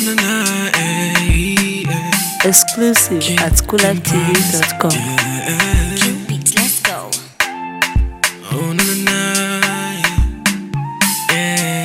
na na, eh, eh, Exclusive at coolactv.com. eh. Cute beats, let's go. Oh na na na, yeah.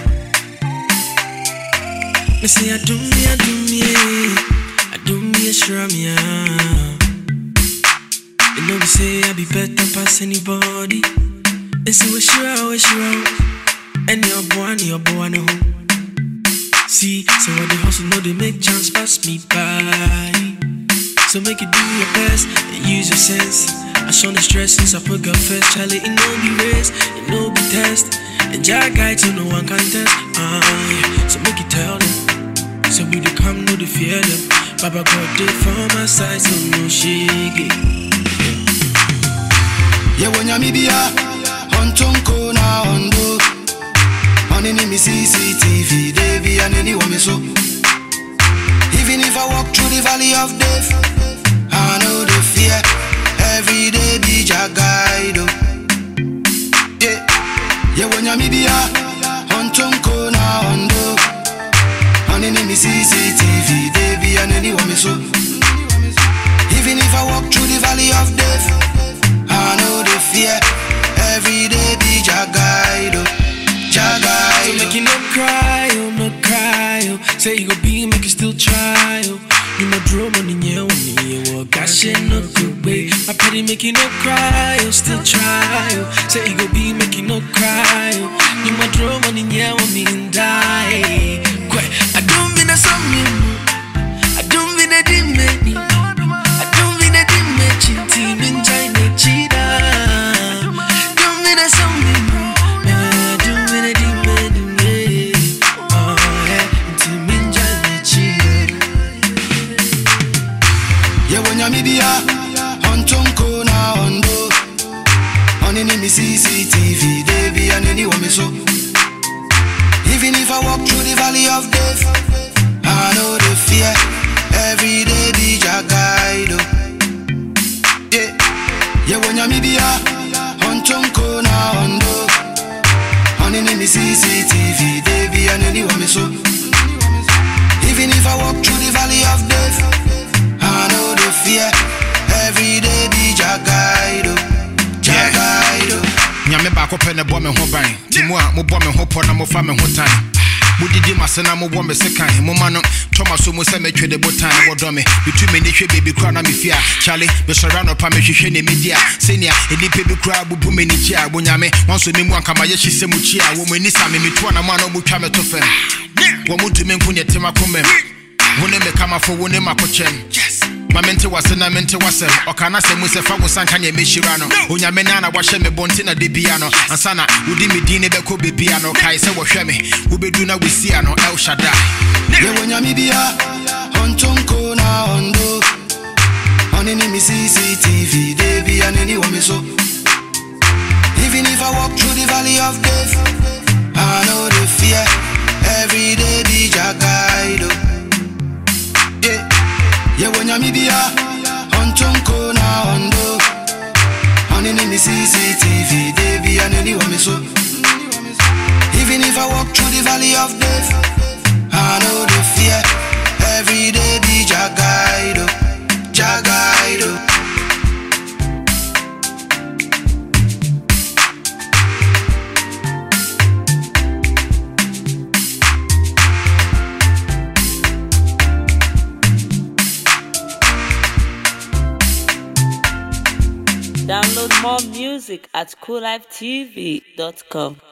Me say I do me, I do me, I do me a sure me ah. You know me say I be better pass anybody. They say we sure, we sure, and your boy, and your boy no. See, so when they hustle, know they make chance pass me by. So make you do your best and use your sense. I show the stress since I put God first. Charlie, it no be race, it no be test. And Jah guide so no one can test. Uh, yeah. So make you tell them. So we do come, no they fear them. Baba God did for my side, so no shake yewonyamibia ontonko na ondo onini mi cctv debi aneni wome so even if i walk through the valley of death i know the fear every day be jagaido yeah. yewonyamibia ontonko na ondo onini mi cctv debi aneni wome so even if i walk through the valley of death I know the fear. Every day be Jagaido. So Jagaido. make you no cry, oh no cry, oh. Say you go be, make you still try, oh. You no draw money, yeah, on me, oh. Gosh, it no good way. My pity make you no cry, oh. Still try, oh. Say you go be, make you no cry, oh. You no draw money, yeah, on me and die. Quite, I don't mean a song, I don't mean a dimmy. I don't mean a dimmy, team in China, cheetah. Don't mean a song, I don't mean a dimmy. Oh, yeah, team in China, cheetah. Yewonyamibia. Ontonko na ondo. Onini mi CCTV. Debi aneni wame so. Even if I walk through the valley of death, I know the fear. Every day be Jagaido. Yeah. Yewonyamibia. Ontonko na ondo. Onini mi CCTV. Debi aneni wame so. Even if I walk through the valley of death, I know the fear. Every day be Jagaido. Jagaido. nyame baako pɛ ne bɔ me ho ban nti mu a mobɔ me ho pɔ na mofa me ho tan modidi mase na mobɔ me se kan moma no tɔma so mu sɛ metwe de botan wɔdɔ me metu m'ani hwɛ baabi kora na mefie a kyale mesɔre anɔpa mehwehwɛ ne medi a sɛnea nnipa bi koraa bubu m'ani kyi a bonyame wanso me mu ankamayɛ hye sɛ mu kyi a wɔ mu ani sa me metoa na mu a na ɔmutwa me to fam wɔ mu ntumi nko neɛ tem akomam wo ne me kamafo wo ne makokyɛm ma mente wase na mente wasɛm ɔka na sɛ mu sɛ fa wo sanka neɛ mɛhyira no onyame na na wahyɛ me bɔnte na de bia no ansa na wodi me din ne bɛkɔ bebia no kae sɛ wɔhwɛ me wobɛdu na wosia no el shaddai Yewonyamibia. Ontonko na ondo. Onini mi CCTV. Debi aneni wame so. Even if I walk through the valley of death, I know the fear. Every day be Jagaido. Yeah. Yewonyamibia. Ontonko na ondo. Onini mi CCTV. Debi aneni wame so. Even if I walk through the valley of death, I know the fear. Every day be Jagaido. Jagaido. Download more music at coolifetv.com.